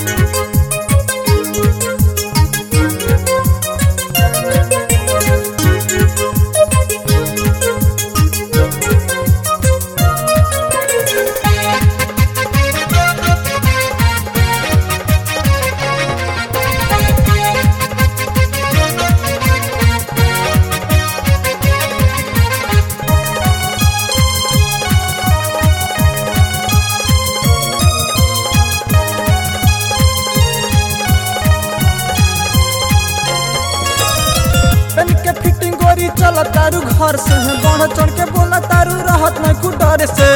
PAN के fitting गोरी चल तारू घर से बढ़ चढ़ के बोला तारू रहत न कु डर से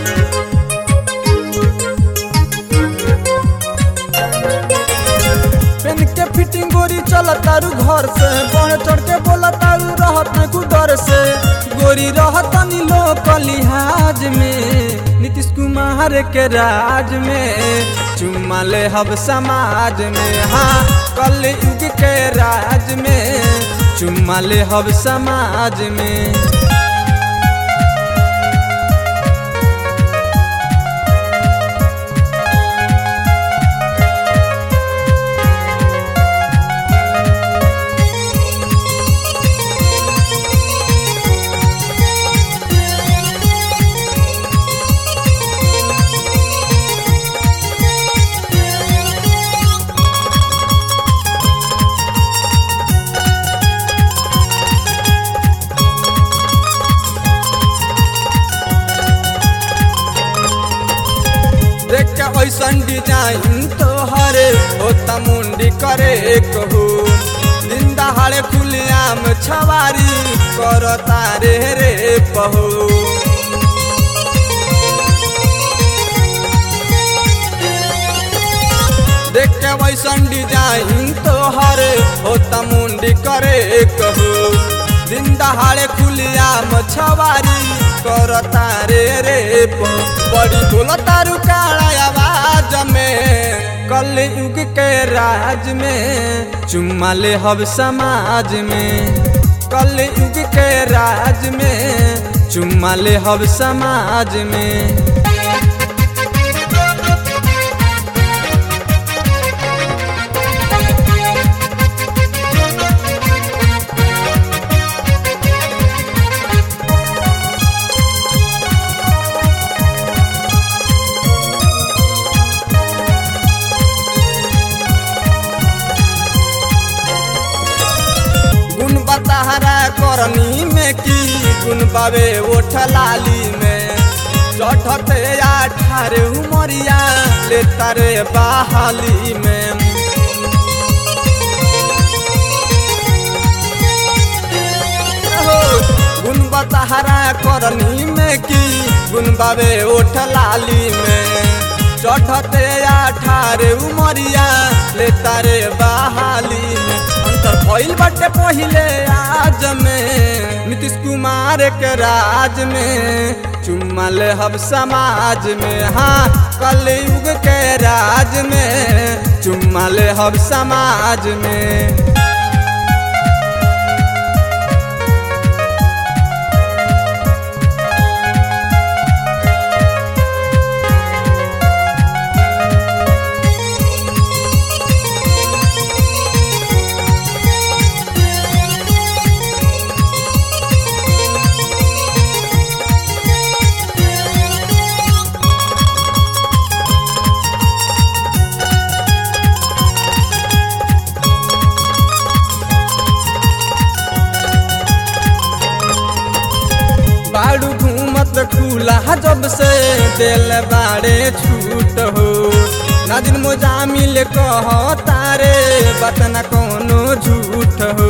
पेन के फिटिंग गोरी चल तारू घर से बढ़ चढ़ के बोला तारू रहत न कु डर से गोरी रहत नी लोक लिहाज में नीतीश कुमार के राज में चुम्मा ले हब समाज में हाँ कल युग के राज में चुम्मा ले हब समाज में देख के ऐसन डिजाइन तोहरे होता मुंडी करे कहू दिन दहाड़े खुलियाम छवारी कर तारे रे बहू देख के वैसन डिजाइन तोहरे होता मुंडी करे कहू दिन दहाड़े खुलियाम छवारी कर तारे रे बहू बड़ी बोल तारू काला आवाज में कल युग के राज में चुम्मा ले हब समाज में कल युग के राज में चुम्मा ले हब समाज में गुण बताहरा करनी में की गुण बाबे ओठ लाली में चढ़ते अठारे उमरिया ले तारे बहाली में हो, गुण बताहरा करनी में की गुण बाबे ओठ लाली में चढ़ते अठारे उमरिया ले तारे बहाली में अंतर भइल बाटे पहिले आज में नीतीश कुमार के राज में चुम्मा ले हब समाज में हाँ कल युग के राज में चुम्मा ले हब समाज में बाड़ू घूमत खुला जब से दिल बाड़े छूट हो ना दिन मोजा मिल कह तारे बात न कोनो झूठ हो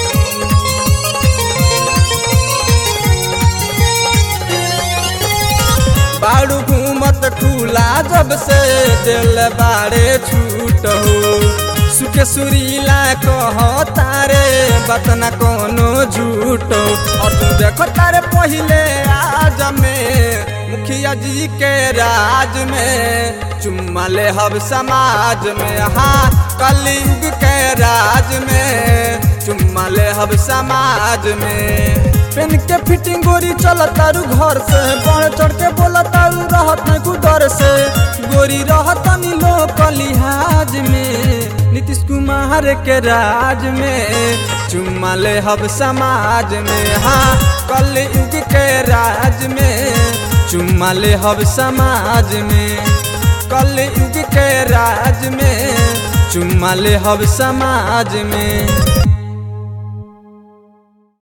बाड़ू घूमत खुला जब से दिल बाड़े छूट हो सुखे सुरीला कह तारे बात न कोनो झूठो और तू देखो तारे पहिले आज में मुखिया जी के राज में चुम्मा ले हब समाज में हाँ कलयुग के राज में चुम्मा ले हब समाज में पेन के फिटिंग गोरी चल तारू घर से बढ़ चढ़ के बोला तारू रहत नहीं कुदर से गोरी रहत नी लोक लिहाज में नीतीश कुमार के राज में चुम्मा ले हब समाज में हाँ कल युग के राज में चुम्मा ले हब समाज में कल युग के राज में चुम्मा ले हब समाज में